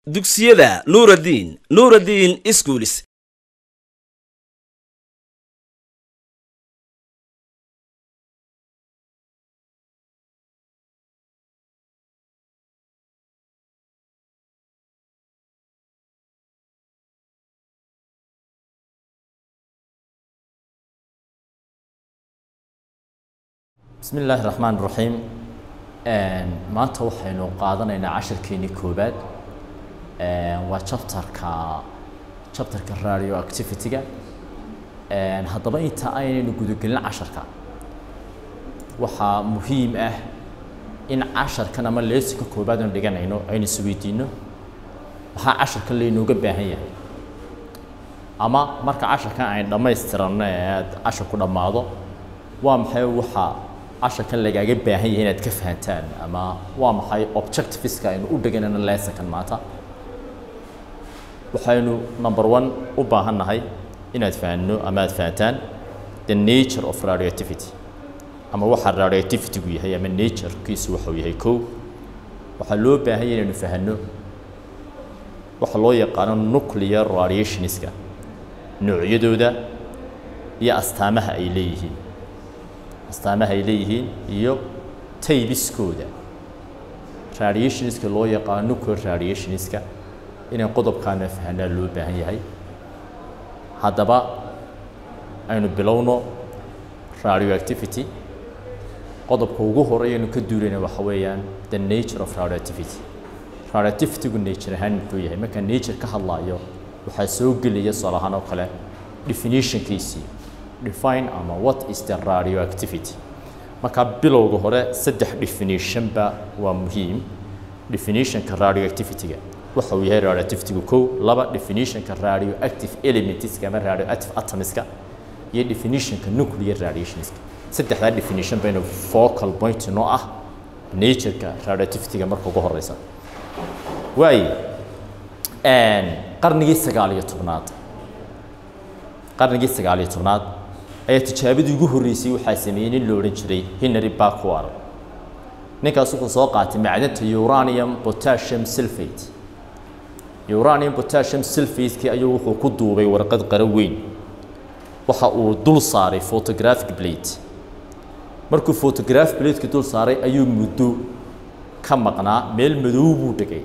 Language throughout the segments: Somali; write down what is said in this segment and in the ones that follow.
dugsiyada nuuraddiin nuuraddiin iskuulis bismi illaahi raxmaan raxiim maanta waxaynu qaadanaynaa cashirkeenii koobaad waa chapterka chapterka radio activity-ga haddaba inta aynaynu gudagelin casharka waxaa muhiim ah in casharkan ama leesonka koobaad aynu dhiganayno aynu isweydiino maxaa casharkan laynooga baahan yahay ama marka casharkan aynu dhammaystiranno ee casharku dhammaado waa maxay waxa casharkan lagaaga baahan yahay inaad ka fahantaan ama waa maxay objectiveska aynu u dhiganayno leesonkan maanta waxaynu number one u baahan nahay inaad fahanno ama aad fahantaan the nature of radioactivity ama waxa radioactivity-gu yahay ama naturekiisu waxuu yahay kow waxaa loo baahan yahay inaynu fahanno waxa loo yaqaano nuclear radiationska noocyadooda iyo astaamaha ay leeyihiin astaamaha ay leeyihiin iyo taybiskooda radiationska loo yaqaano nuclear radiationska inay qodobkaana fahanaa loo baahan yahay haddaba aynu bilowno radioactivity qodobka ugu horeyaynu ka duulayna waxa weeyaan the nature of radioactivity radioactivity-gu nature ahaan muxuu yahay marka nature ka hadlaayo waxaa soo gelaya sool ahaan oo kale definitionkiisii define ama what is the radioactivity marka bilowga hore saddex definitionba waa muhiim definitionka radioactivity-ga waxa uu yahay radioactivity-gu kow laba definitionka radioactive elementska ama radioactive atomiska iyo definitionka nuclear radiationska saddexdaa definition baynu focal point noo ah nature-ka radioactivity-ga marka ugu horeysa waaye qarnigii sagaal iyo tobnaad qarnigii sagaal iyo tobnaad ayaa tijaabadii ugu horreysay waxaa sameeyey nin la odhan jiray henry backwar ninkaas wuxuu soo qaatay macdanta uranium potassium sulfate uranium potassium sulfate-kii ayuu wuxuu ku duubay warqad qaro weyn waxa uu dul saaray photographic plate markuu photographic plate-ki dul saaray ayuu muddo ka maqnaa meel madow buu dhigay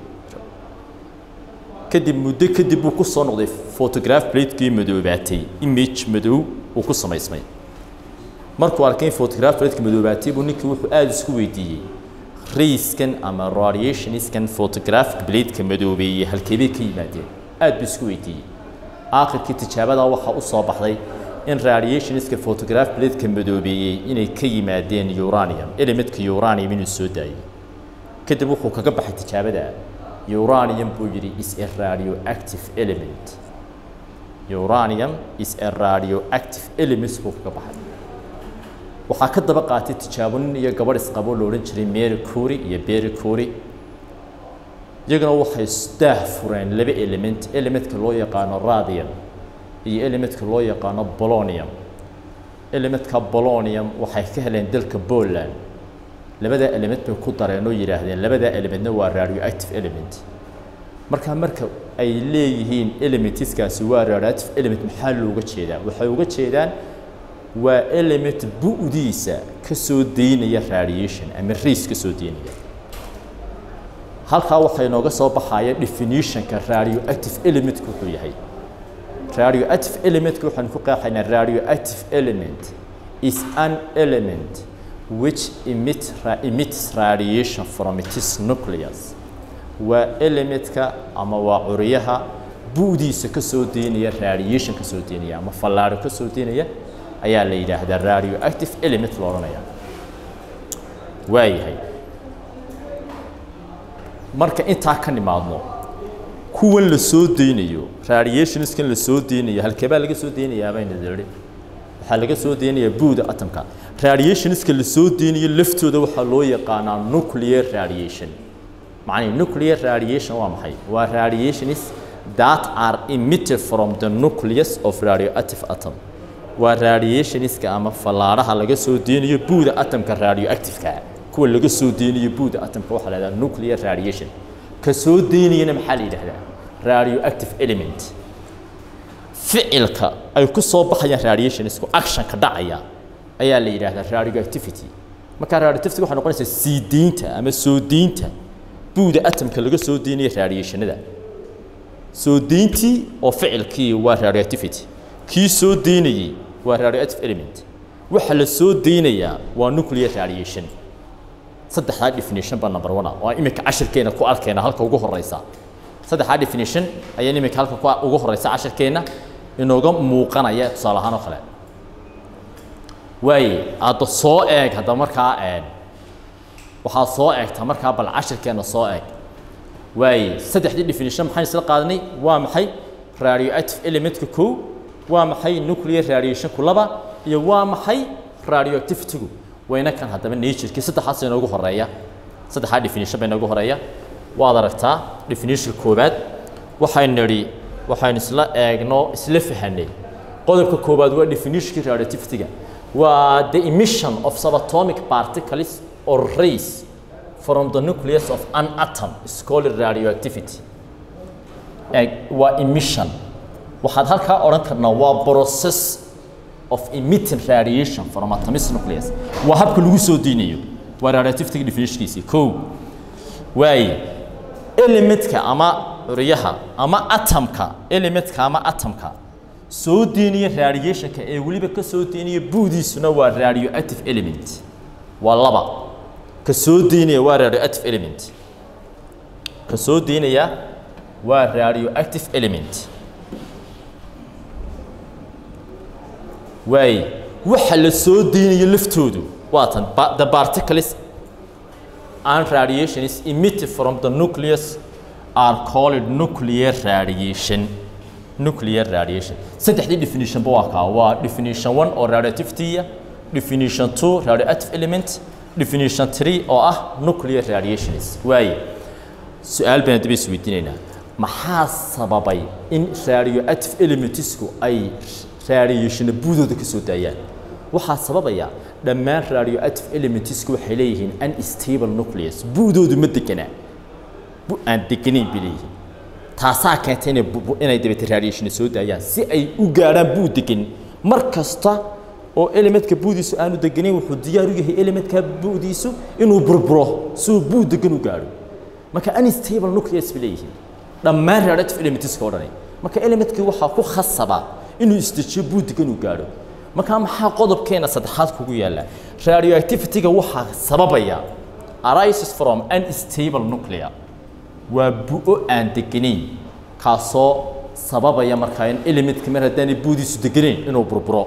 kadib muddo kadib buu ku soo noqday photographic plate-kii madoobaatay image madow uu ku samaysmay markuu arkay in photographic plate-ki madoobaatay buu ninkii wuxuu aada isku weydiiyey rayskan ama radiationiskan photographic plate-ka madoobeeyey halkeebay ka yimaadeen aada buu isku weydiiyey aakhirkii tijaabadaa waxaa u soo baxday in radiationiska photographic plate-ka madoobeeyey inay ka yimaadeen uranium elementka uranium inuu soo daayay kadib wuxuu kaga baxay tijaabada uranium buu yidhi is a radioactive element uranium is a radioactive element buu kaga baxay waxaa ka daba qaatay tijaabo nin iyo gabadh isqabo la odhan jiray mary cury iyo berry cury iyaguna waxay daah fureen laba element elementka loo yaqaano radium iyo elementka loo yaqaano bolonium elementka bolonium waxay ka heleen dalka poland labadaa element bay ku dareen oo yidhaahdeen labadaa elementna waa radioactive element markaa marka ay leeyihiin elementiskaasi waa radioactive element maxaa looga jeedaa waxay uga jeedaan waa element bu-diisa ka soo daynaya radiation ama rays ka soo daynaya halkaa waxaa inooga soo baxaya definitionka radioactive elementka wuxuu yahay radioactive elementka waxaanu ku qeexaynaa radioactive element is an element which emit, ra, emits radiation from its nucleus waa elementka ama waa curiyaha bu-diisa ka soo deynaya radiation ka soo deynaya ama fallaaro ka soo deynaya ayaa la yidhaahdaa radioactive element lo odhanaya waayahay marka intaa ka nimaadno kuwan la soo deynayo radiationskan la soo deynayo halkeebaa laga soo deynayaa bayna diri waxaa laga soo deynayaa buuda atomka radiationska la soo deynayo laftooda waxaa loo yaqaanaa nuclear radiation macnii nuclear radiation waa maxay waa radiations that are emitted from the nucleus of radioactive atom waa radiationska ama fallaaraha laga soo deynayo buuda atomka radioactiveka kuwa laga soo deynayo buuda atomka waxaa la yidhaha nuclear radiation ka soo daynayana maxaa la yidhaahdaa radioactive element ficilka ay ku soo baxayaan radiationsku actionka dhacaya ayaa la yidhaahdaa radioactivity markaa radioactivity waxay noqonaysaa sii deynta ama soo deynta buuda atomka laga soo deynaya radiationada soo deyntii oo ficilkii waa radioactivity kii soo deynayey waa radioactive element waxa la soo deynayaa waa nuclear radiation saddexdaa definition baa number one ah oo iminka cashirkeena ku arkayna halka ugu horeysa saddexdaa definition ayaa iminka halka ku ugu horeysa cashirkeena inooga muuqanaya tusaale ahaan oo kale waaye hadda soo eeg hadda markaa een waxaad soo eegtaa markaa bal cashirkeena soo eeg waaye saddexdii definition maxaan isla qaadanay waa maxay radioactive elementka kow waa maxay nuclear radiationku laba iyo waa maxay radioactivitygu wayna kan haddaba naturkii saddexaas inoogu horeeya saddexdaa definition baa inoogu horeeya waad aragtaa definition koobaad waxaynu nidhi waxaynu isla eegno isla fahanay qodobka koobaad waa definitionkii radioactivityga waa the emission of subatomic particles or rays from the nucleus of an atom is called radioactivity Eg, waa emission waxaad halkaa odhan karnaa waa process of emitting radiation from atomic nucleus waa habka lagu soo deynayo waa radioactivity definitionkiisii kow waaye elementka ama curyaha ama atomka elementka ama atomka soo deynaya radiationka ee weliba ka soo deynaya buudiisuna waa radioactive element waa laba ka soo deynaya waa radioactive element ka soo deynaya waa radioactive element waaye waxa la soo deynayo laftoodu waa tan ba- the particles and radiation is emitted from the nucleus are called nuclear radiation nuclear radiation saddexdii definition ba waa kaa waa definition one oo radioactivity definition two radioactive element definition three oo ah nuclear radiations waaye su-aal baan daba isweydiinaynaa maxaa sababay in radioactive elementsku ay radiationa buudooda ka soo daayaan waxaa sababaya dhammaan radioactive elementsku waxay leeyihiin unstable nucleus buudoodu ma deganaa bu aan deganayn bay leeyihiin taasaa keentay inay bu- bu- inay dabete radiationa soo daayaan si ay u gaadhaan buud degan mar kasta oo elementka buudiisu aanu deganayn wuxuu diyaar u yahay elementka buudiisu inuu burburo si uu buud degan u gaadho marka unstable nucleus bay leeyihiin dhammaan radioactive elementska oo dhani marka elementkii waxaa ku khasaba inuu isdejiyo buud degan uu gaadho marka maxaa qodobkeena saddexaad kugu yaalla radioactivityga waxaa sababaya arises from unstable nuclear waa bu-o aan deganayn kaasoo sababaya markaa in elementka mar haddaanay buudiisu deganayn inuu burburo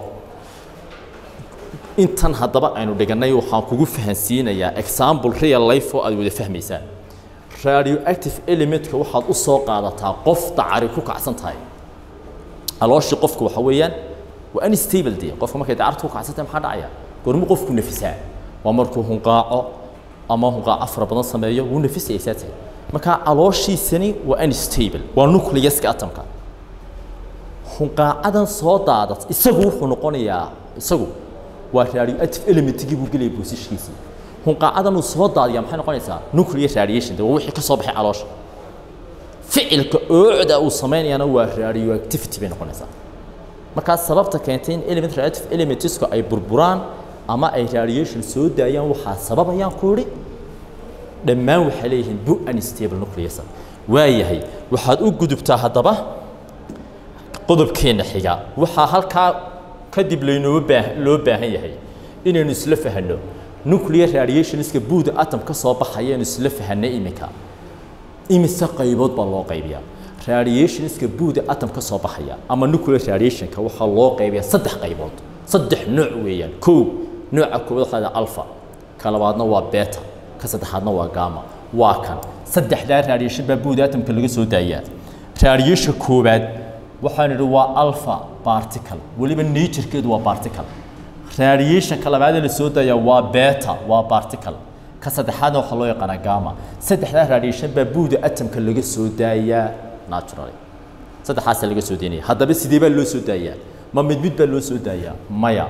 intan haddaba aynu dhigannay waxaan kugu fahansiinayaa example real life oo aad wada fahmaysaan radioactive elementka waxaad u soo qaadataa qof dacari ku kacsan tahay alooshii qofku waxa weeyaan waa unstable dee qofka markay dacartu ku kacsan tahay maxaa dhacaya goormu qofku nafisaa waa markuu hunqaaco ama hunqaaco fara badan sameeyo wuu nafisaya saa tahay marka alooshiisani waa unstable waa nucleuska atomka hunqaacadan soo daadat isagu wuxuu noqonayaa isagu waa radioactive elementigii buu gelaya boosishkiisii hunqaacadan uu soo daadiya maxay noqonaysaa nuclear radiation de waa wixii ka soo baxay caloosha ficilka oocda uu sameynayana waa radioactivity bay noqonaysaa markaa sababta keentay in element radioactive elementsku ay burburaan ama ay radiation soo daayaan waxaa sababayaan ku idhi dhammaan waxay leeyihiin bu unstable nucleus waayahay waxaad u gudubtaa haddaba qodobkeena xiga waxaa halkaa kadib laynoo baah loo baahan yahay inaynu isla fahanno nuclear radiationska buuda atom ka soo baxaya inaynu isla fahanno iminka imise qaybood baa loo qaybiyaa radiationska buuda atom ka soo baxaya ama nuclear radiationka waxaa loo qaybiyaa saddex qaybood saddex nooc weeyaan kow nooca koowaad waxaa la alpha ka labaadna waa beta ka saddexaadna waa gamma waa kan saddexdaa radiation baa buuda atomka laga soo daayaa radiation koowaad waxaan idhi waa alpha particle weliba naturekeedu waa particle radiationka labaadee la soo daayaa waa beta waa particle ka saddexaadna waxaa loo yaqaanaa gamma saddexdaa radiation baa buuda atomka laga soo daayaa naturally saddexaasaa laga soo daynaya haddaba sidee baa loo soo daayaa ma mid mid baa loo soo daayaa maya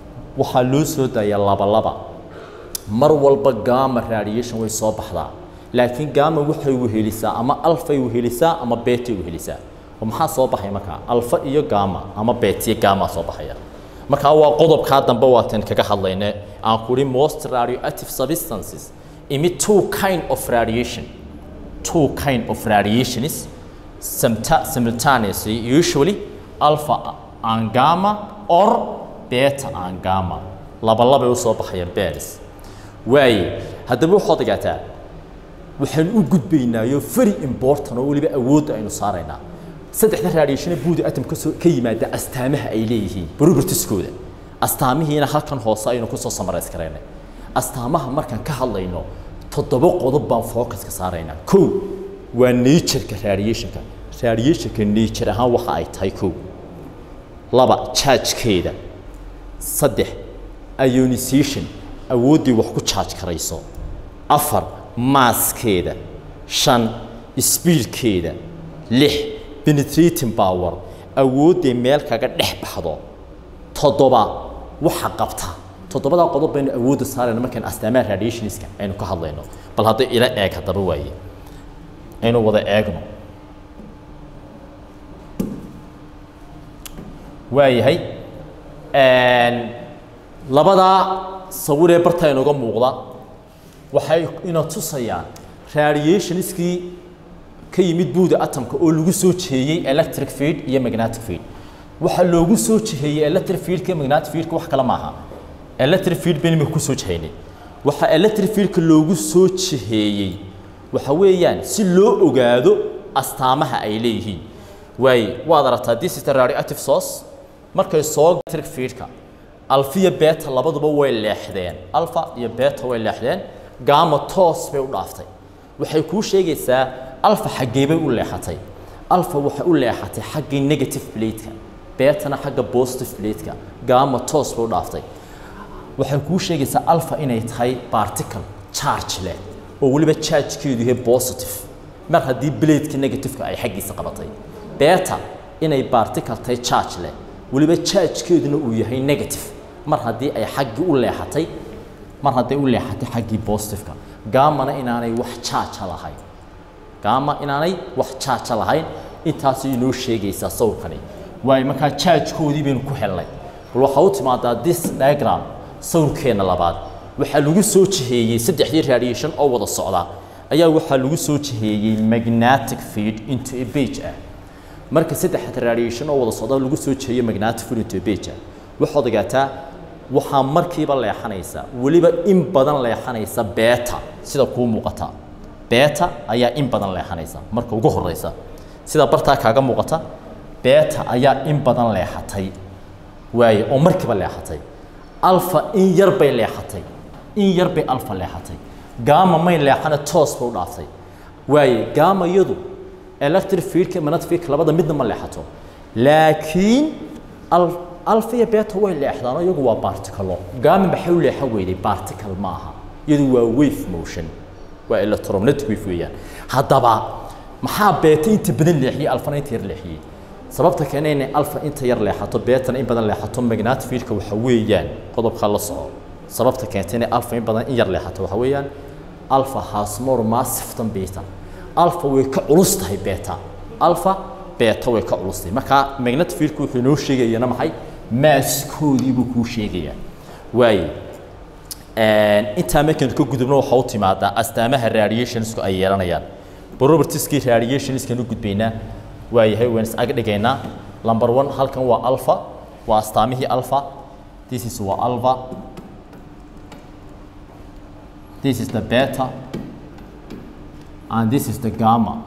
waxaa loo soo daayaa laba laba mar walba gamma radiation way soo baxdaa laakiin gamma waxay wehelisaa ama alfay wehelisaa ama betay wehelisaa oo maxaa soo baxay markaa alfa iyo gamma ama betiyo gamma soo baxaya markaa waa qodobkaa dambe waatan kaga hadlayne aan kuri most radioactive substances emit two kind of radiation two kind of radiations simulta- simultaneously usually alpha and gamma or beta and gamma laba labay usoo baxayaan bears waaye haddaba waxaad ogaataa waxaan u gudbaynaayo very important oo weliba awoodda aynu saaraynaa saddexda radiationa buuda atom kasoo ka yimaada astaamaha ay leeyihiin propertieskooda astaamihiina halkan hoose aynu kusoo samarays karaynay astaamaha markaan ka hadlayno toddoba qodob baan focuska saaraynaa kow waa natureka radiationka radiationka nature ahaan waxa ay tahay kow laba chargekeeda saddex ionization awooddii wax ku charge karayso afar maaskeeda shan speedkeeda lix penetrating power awooddii meel kaga dhex baxdo toddoba waxa qabta toddobadaa qodob baynu awoodda saarayna markaan astaamaha radiationska aynu ka hadlayno bal hadday ila eeg haddaba waaye aynu wada eegno waayahay labadaa sawiree barta inooga muuqda waxay ina tusayaan radiationskii ka yimid buuda atomka oo lagu soo jeeyey electric field iyo magnetic field waxaa loogu soo jiheeyey electric fieldka iyo magnetic fieldka wax kale maaha electric field baynu imika kusoo jihaynay waxaa electric fieldka loogu soo jiheeyey waxa weeyaan si loo ogaado astaamaha ay leeyihiin waaye waad aragtaa this is the radioactive source markay soo electric fieldka alfa iyo beta labaduba way leexdeen alfa iyo beta way leexdeen gamma toos bay u dhaaftay waxay kuu sheegaysaa alfa xaggee bay u leexatay alfa waxay u leexatay xaggii negative plateka betana xagga positive plateka gamma toos bay u dhaaftay waxay kuu sheegaysaa alfa inay tahay particle charge leh oo weliba chargekeedu yahay positive mar haddii bladeka negativeka ay xaggiisa qabatay beta inay particle tahay charge leh weliba chargekeeduna uu yahay negative mar haddii ay xaggii u leexatay mar hadday u leexatay xaggii positiveka gammana inaanay wax charge lahayn gamma inaanay wax charge lahayn intaasay inoo sheegaysaa sawirkani waayo markaa chargekoodii baynu ku helnay bal waxaa u timaadaa this diagram sawirkeenna labaad waxaa lagu soo jiheeyey saddexdii radiation oo wada socda ayaa waxaa lagu soo jiheeyey magnetic field into a page ah marka saddexda radiation oo wada socda lagu soo jiheeyo magnetic field into a page ah waxaad ogaataa waxaa markiiba leexanaysa weliba in badan leexanaysa beta sida kuu muuqata beta ayaa in badan leexanaysa marka ugu horeysa sida bartaa kaaga muuqata beta ayaa in badan leexatay waaye oo markiiba leexatay alfa in yar bay leexatay in yar bay alfa leexatay gamma may leexana toos bay u dhaaftay waaye gamma iyadu electric fieldka magnetic fieldka labada midna ma leexato laakiin al alfa iyo beta way leexdaan iyagu waa barticalo gamma maxay u leexan weyday barticle ma aha iyadu waa wave motion waa electromagnetic wave weeyaan haddaba maxaa beta inta badan leexiyey alfana inta yar leexiyey sababta keena inay alfa inta yar leexato betana in badan leexato magnetic fieldka waxa weeyaan qodobka la soco sababta keenta inay alfa in badan in yar leexato waxa weeyaan alfa has more massive than beta alfa way ka culus tahay beta alfa beta way ka culus tahay marka magnetic fieldku wuxuu inoo sheegayana maxay maaskoodii buu kuu sheegayaa waaye intaa markaan ka gudubno waxaa u timaadaa astaamaha radiationsku ay yeelanayaan propertieskii radiationskan u gudbaynaa waayahay waan is ag dhigaynaa number one halkan waa alpha waa astaamihii alpha this is waa alpha this is the beta and this is the gamma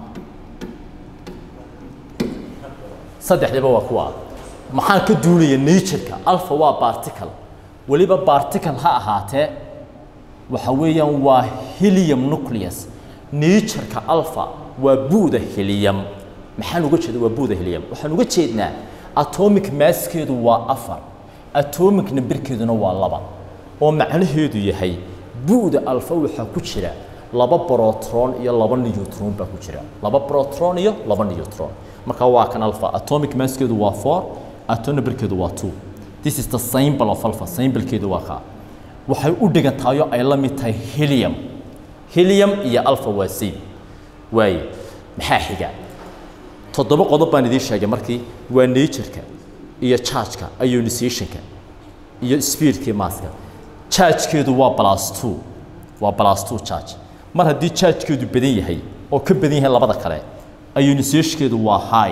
saddexdiba waa kuwa maxaan ka duulaya natureka alpha waa particle weliba particle ha ahaatee waxa weeyaan waa helium nucleus natureka alpha waa buuda helium maxaan uga jeeda waa buuda helium waxaan uga jeednaa atomic masskeedu waa afar atomic numberkeeduna waa laba oo macnaheedu yahay buuda alfa waxaa ku jira laba protron iyo laba neutron baa ku jira laba protron iyo laba neutron marka waa kan alpha atomic masskeedu waa 4 atom numberkeedu waa 2 this is the symbol of alpha symbolkeedu waa ka waxay u dhigantahay oo ay la mid tahay helium helium iyo alpha waa same waaye maxaa xiga toddoba qodob baan idiin sheegay markii waa nature-ka iyo charge-ka ionization-ka iyo speed-kii maaska charge-keedu waa plus two waa plus two charge mar haddii charge-keedu badan yahay oo ka badan yahay labada kale ionization-keedu waa high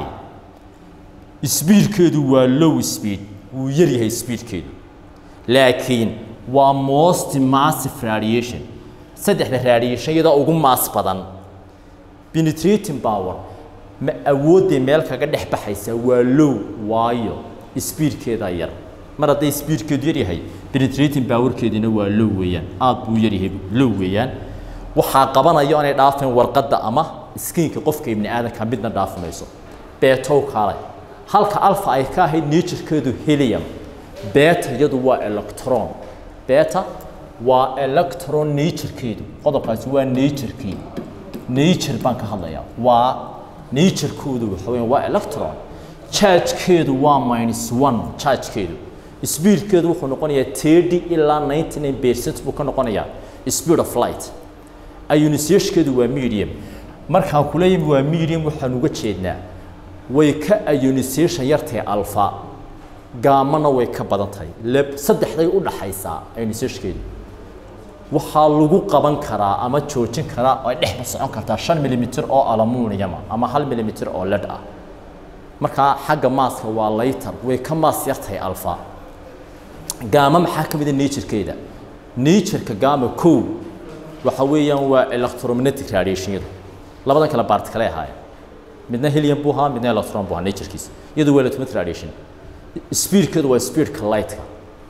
speed-keedu waa low speed wuu yar yahay speed-keedu laakiin waa most massive radiation saddexda radiation iyadoo ugu maas badan penetrating power ma awoodday meel kaga dhex baxaysa waa low waayo speedkeeda yar mar hadday speedkeedu yar yahay penetrating powerkeedina waa low weeyaan aad buu yar yahay low weeyaan waxaa qabanaya inay dhaafeen warqadda ama skiinka qofka ibni aadanka midna dhaafi mayso beetow kaalay halka alfa ay ka ahayd naturekeedu helium beta iyadu waa electron beta waa electron naturekeedu qodobkaasi waa naturekii nature baan ka hadlayaa waa naturekoodu waxa weeyaan waa electron chargekeedu waa minus one chargekeedu speedkeedu wuxuu noqonayaa thirty ilaa ninety nine percent buu ka noqonayaa speed of light ionization-keedu waa medium markaan ku leeyahay waa medium waxaan uga jeednaa way ka ionization yartahay alpha gaamana way ka badan tahay lab saddexday u dhaxaysaa ionization-keedu waxaa lagu qaban karaa ama joojin karaa oo ay dhexba socon kartaa shan milimitir oo aluminium ama hal milimitir oo led ah markaa xagga maaska waa laytar way ka maas yartahay alpha gaama maxaa ka mid a naturekeeda natureka gaama kow waxa weeyaan waa electromagnetic radiationyadu labadan kale baart kale ahaayeen midna helium buu ahaa midna electron buu ahaa naturekiisa iyadu waa electromagnetic radiation speedkeedu waa speedka lightka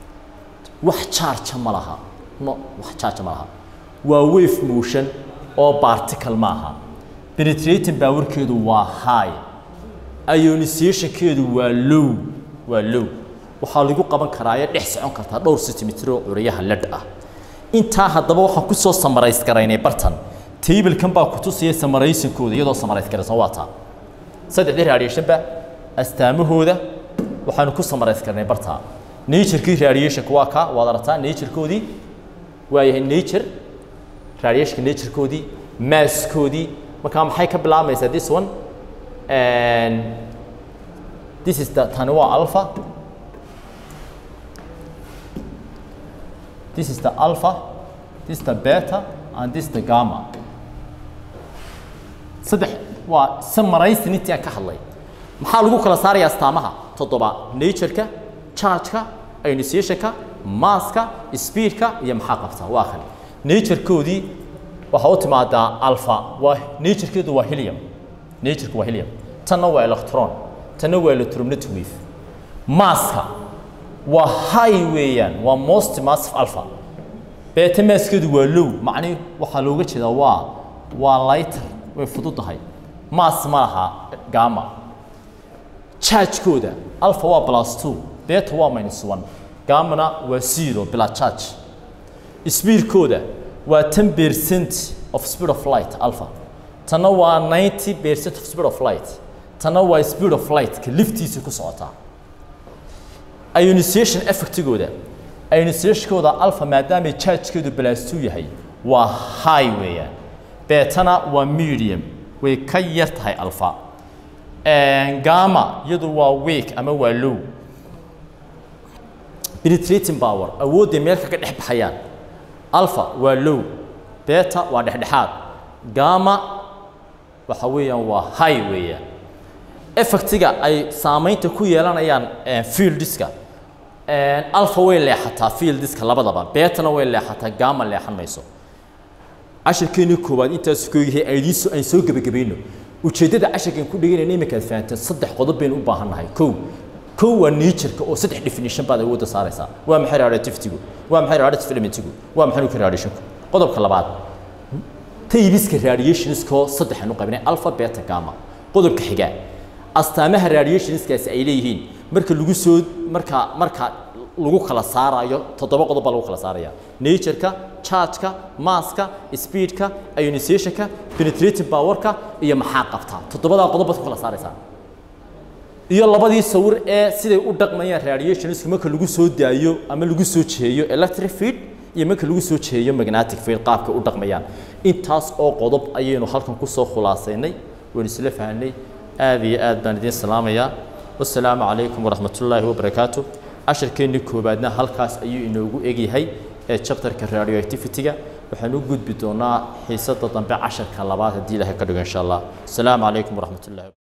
wax charge ma laha no wax charge ma laha waa wave motion oo particle ma aha penetrating powerkeedu waa high ionization-keedu waa low waa low waxaa lagu qaban karaa ee dhex socon kartaa dhowr centimeter oo curiyaha led ah intaa haddaba waxaan ku soo samarays garaynay bartan tablekan baa ku tusaya samaraysinkooda iyadoo samarays garaysan waa taa saddexdii radiationba astaamahooda waxaanu ku samarays garnay bartaa naturekii radiationka waa ka waad aragtaa naturekoodii waa yahay nature radiationka naturekoodii masskoodii markaa maxay ka bilaabmaysaa this one and this is the tani waa alpha this is the alpha this is the beta and this is the gamma saddex waa samaraysin intii aan ka hadlay maxaa lagu kala saarayaa astaamaha toddoba natureka chargeka ionization-ka maaska speedka iyo maxaa qabta waa kan naturekoodii waxaa u timaadaa alpha waa naturekeedu waa helium natureka waa helium tanna waa electron tanna waa electromagnetic wave maaska waa high weeyaan waa most massive alpha beta maaskeedu waa low macnihi waxaa looga jeedaa waa waa lighter way fududahay maas ma laha gamma charge-kooda alpha waa plus two beta waa minus one gammana waa zero bila charge speedkooda waa ten percent of speed of light alpha tanna waa ninety percent of speed of light tanna waa speed of light ka liftiisa ku socotaa ionization effectigooda ionization-kooda alpha maadaamay charge-keedu plus two yahay waa high weeyaan betana waa medium way ka yar tahay alpha gamma iyadu waa weak ama waa low penetrating power awoodday meel kaga dhex baxayaan alpha waa low beta waa dhexdhexaad gamma waxa weeyaan waa high weeyaan effectiga ay saamaynta ku yeelanayaan fieldiska alpha way leexataa fieldiska labadaba betana way leexataa gamma leexan mayso cashirkeennii koowaad intaas kooyahay aydiiso aan soo gebagabayno ujeeddada cashirkan ku dhiganayna iminkaad fahanteen saddex qodob baynu u baahan nahay kow kow waa natureka oo saddex definition baad awoodda saaraysaa waa maxay radioactivity-gu waa maxay radiative elementigu waa maxay nuclear radiationku qodobka labaad taybiska radiationskoo saddex aanu qabnay alpha beta gamma qodobka xiga astaamaha radiationskaasi ay leeyihiin marka lagu soo marka marka lagu kala saarayo toddoba qodob baa lagu kala saaraya natureka chargeka maaska speedka ionization-ka penetrating powerka iyo maxaa qabtaa toddobadaa qodob baad ku kala saaraysaa iyo labadii sawir ee siday u dhaqmayaan radiationsku marka lagu soo daayo ama lagu soo jeeyo electric field iyo marka lagu soo jeeyo magnetic field qaabka u dhaqmayaan intaas oo qodob ayaynu halkan kusoo khulaasaynay waynu isla fahnay aad iyo aad baan idiin salaamayaa wasalaamu calaykum waraxmatullaahi wabarakaatu casharkeennii koowaadna halkaas ayuu inoogu egyahay ee chapterka radioactivity-ga waxaan u gudbi doonaa xiisada dambe casharka labaad haddii ilahay ka dhigo insha allah asalaamu calaykum waraxmatullahi